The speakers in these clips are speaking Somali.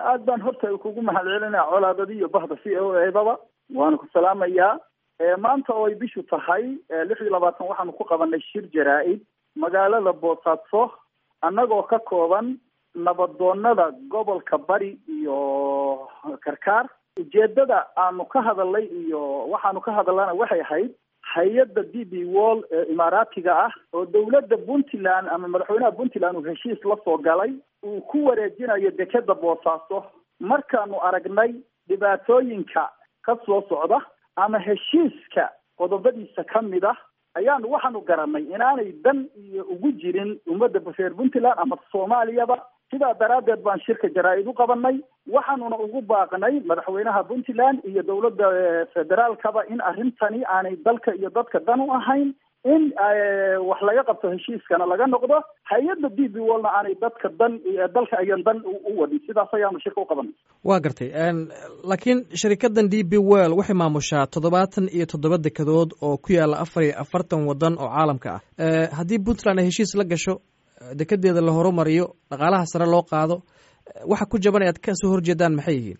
aad baan horta kugu mahad celinaya colaadadi iyo bahda c o ebaba waana ku salaamayaa maanta oo ay bishu tahay lix iyo labaatan waxaanu ku qabanay shir jaraa-id magaalada boosaaso annagoo ka kooban nabadoonada gobolka bari iyo karkaar ujeedada aanu ka hadalnay iyo waxaanu ka hadalana waxay ahayd hay-adda d b wall ee imaaraatiga ah oo dawladda puntland ama madaxweynaha puntland uu heshiis la soo galay uu ku wareejinayo dekeda boosaaso markaanu aragnay dhibaatooyinka ka soo socda ama heshiiska qodobadiisa ka mid ah ayaanu waxaanu garanay inaanay dan iyo ugu jirin ummadda reer puntland ama soomaaliyaba sidaa daraaddeed baan shirka jaraa-id u qabanay waxaanuna ugu baaqnay madaxweynaha puntland iyo dowladda federaalkaba in arrintani aanay dalka iyo dadka dan u ahayn in wax laga qabto heshiiskana laga noqdo hay-adda d b wallna aanay dadka dan dalka ayan dan u wadin sidaas ayaanu shirka u qabanay waa gartay laakiin sharikadan d b well waxay maamushaa toddobaatan iyo toddoba dekedood oo ku yaala afar iyo afartan waddan oo caalamka ah haddii puntland ay heshiis la gasho dekedeeda la horumariyo dhaqaalaha sare loo qaado waxa ku jaban aad ka soo horjeedaan maxay yihiin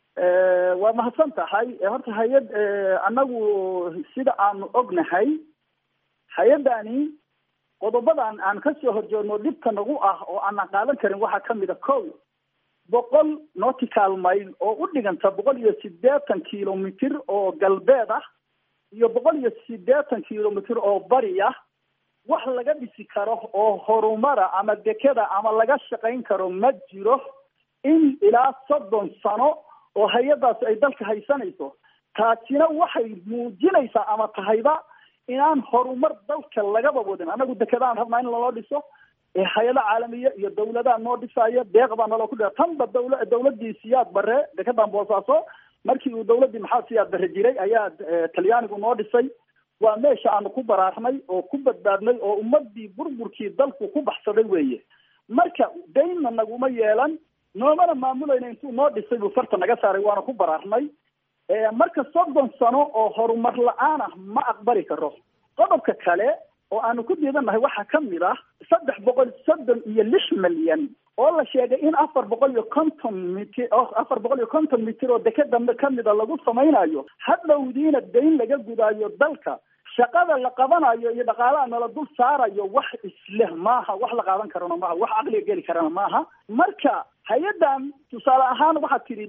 waa mahadsan tahay horta hay-ad annagu sida aanu ognahay hay-addani qodobadan aan ka soo horjeedno dhibka nagu ah oo aanan qaadan karin waxaa kamid a ko boqol nautical mile oo u dhiganta boqol iyo sideetan kilomitr oo galbeed ah iyo boqol iyo sideetan kilomitr oo bari ah wax laga dhisi karo oo horumara ama dekeda ama laga shaqayn karo ma jiro in ilaa soddon sano oo hay-adaas ay dalka haysanayso taasina waxay muujinaysaa ama tahayba inaan horumar dalka lagaba wadin annagu dekedaan rabnaa in laloo dhiso hay-ado caalamiya iyo dawladaha noo dhisaayo deeq baa naloo ku dhia tanba dawla dawladii siyaad bare dekedan boosaaso markii uu dawladdii maxaa siyaad bare jiray ayaa talyaanigu noo dhisay waa meesha aanu ku baraarnay oo ku badbaadnay oo ummadii burburkii dalku ku baxsaday weeye marka daynna naguma yeelan noomana maamulayna intuu noo dhisay buu farta naga saaray waana ku baraarnay marka soddon sano oo horumar la-aan ah ma aqbali karo qodobka kale oo aanu ku diidannahay waxaa kamid ah saddex boqol soddon iyo lix milyan oo la sheegay in afar boqol iyo konton mitr afar boqol iyo konton mitir oo dekeda kamida lagu samaynayo hadhowdiina dayn laga gudaayo dalka shaqada la qabanayo iyo dhaqaalaha nala dul saarayo wax isleh maaha wax la qaadan karana maaha wax caqliga geli karana maaha marka hay-addan tusaale ahaan waxaad tidhi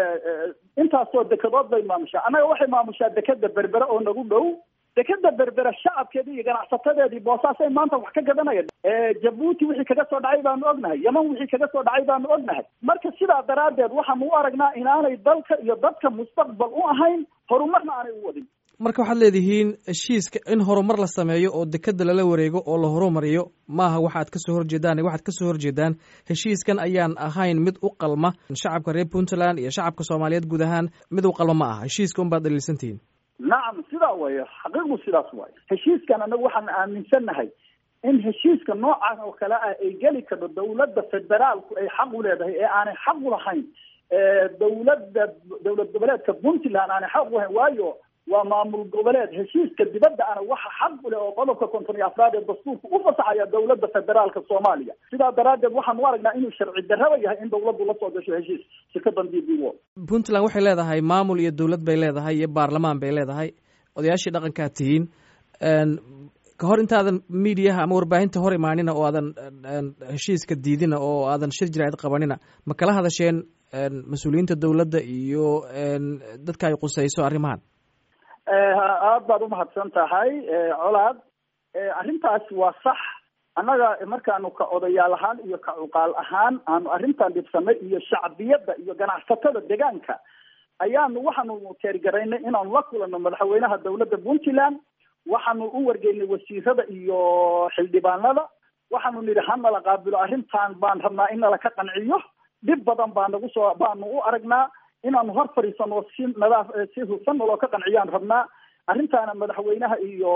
intaasoo dekedood bay maamushaa annaga waxay maamushaa dekeda berbere oo nagu dhow dekeda berbere shacabkeedii iyo ganacsatadeedii boosaasay maanta wax ka gadanaya jabuuti wixii kaga soo dhacay baanu ognahay yeman wixii kaga soo dhacay baanu ognahay marka sidaa daraaddeed waxaanu u aragnaa inaanay dalka iyo dadka mustaqbal u ahayn horumarna aanay u wadin marka waxaad leedihiin heshiiska in horumar la sameeyo oo dekeda lala wareego oo la horumariyo maaha waxaad kasoo horjeedaan waxaad kasoo horjeedaan heshiiskan ayaan ahayn mid u qalma shacabka reer puntland iyo shacabka soomaaliyeed guud ahaan mid u qalma ma aha heshiiska un baad dhaliilsantihiin nacam sidaa wayo xaqiiqdu sidaas waayo heshiiskan anagu waxaan aaminsannahay in heshiiska noocan oo kale ah ay geli karto dawladda federaalku ay xaq u leedahay ee aanay xaq u lahayn dawladda dawlad goboleedka puntland aanay xaq u lahayn waayo waa maamul goboleed heshiiska dibadda ana waxa xaq u leh oo qodobka konton iyo afraad ee dastuurka u fasaxaya dawladda federaalka soomaaliya sidaa daraaddeed waxaan u aragnaa inuu sharci darraba yahay in dawladdu la soo gasho heshiis shirkadan d b wo puntland waxay leedahay maamul iyo dowlad bay leedahay iyo baarlamaan bay leedahay odayaashii dhaqankaad tihiin ka hor intaadan mediaha ama warbaahinta hor imaanina oo aadan heshiiska diidina oo aadan shir jiraacid qabanina ma kala hadasheen mas-uuliyiinta dowladda iyo dadka ay qusayso arrimahan aada baad umahadsan tahay colaad arrintaas waa sax annaga markaanu ka odayaal ahaan iyo ka cuqaal ahaan aanu arrintan dhibsanay iyo shacbiyadda iyo ganacsatada deegaanka ayaanu waxaanu teergaraynay inaanu la kulanno madaxweynaha dawladda puntland waxaanu u wargeynay wasiirada iyo xildhibaanada waxaanu nidhi hanala qaabilo arrintan baan rabnaa in nala ka qanciyo dhib badan baa nagu soo baanu u aragnaa inaanu hor fadhiisano si nadaaf si hufan naloo ka qanciyaan rabnaa arrintaana madaxweynaha iyo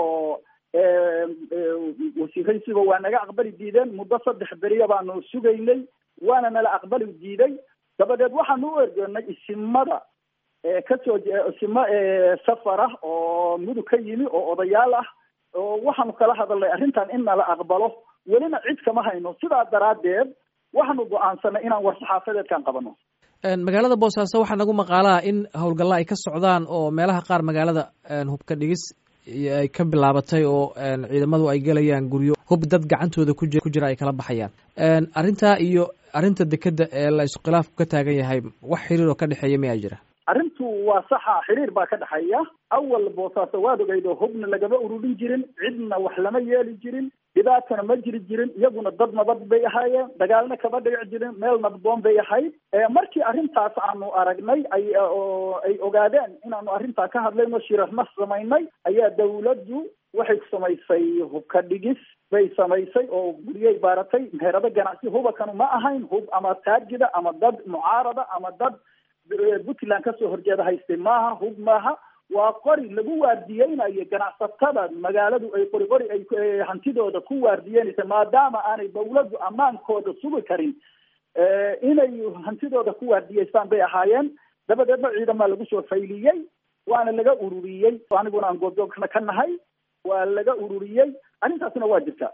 wasiiraysiba waa naga aqbali diideen muddo saddex beriya baanu sugaynay waana nala aqbali diiday dabadeed waxaanu u ergeynay isimada kasoo isimo safar ah oo mudug ka yimi oo odayaal ah oo waxaanu kala hadalnay arrintan in nala aqbalo welina cid kama hayno sidaa daraaddeed waxaanu go-aansanay inaan war saxaafadeedkan qabano magaalada boosaaso waxaa nagu maqaalaa in howlgalla ay ka socdaan oo meelaha qaar magaalada hubka dhigis ay ka bilaabatay oo ciidamadu ay gelayaan guryo hub dad gacantooda ku jira ay kala baxayaan arrintaa iyo arrinta dekedda ee la iskhilaafku ka taagan yahay wax xiriir oo ka dhexeeya miyaa jira arrintu waa saxa xiriir baa ka dhexeeya awal boosaaso waad ogeydo hubna lagama ururin jirin cidna wax lama yeeli jirin dhibaatana ma jiri jirin iyaguna dad nabad bay ahaayeen dagaalna kama dhici jirin meel nabdoon bay ahayd markii arrintaas aanu aragnay ay oo ay ogaadeen inaanu arrintaa ka hadlayno shirarna samaynay ayaa dawladdu waxay samaysay hubka dhigis bay samaysay oo guryay baaratay meherado ganacsi hubakanu ma ahayn hub ama taajida ama dad mucaarada ama dad puntland kasoo horjeeda haystay maaha hub maaha waa qori lagu waardiyeynayo ganacsatada magaaladu ay qori qori ay hantidooda ku waardiyeynaysa maadaama aanay dawladdu ammaankooda sugi karin inay hantidooda ku waardiyeystaan bay ahaayeen dabadeedna ciidamaa lagu soo fayliyey waana laga ururiyey aniguna aan goobjoogna ka nahay waa laga ururiyey arrintaasina waa jirta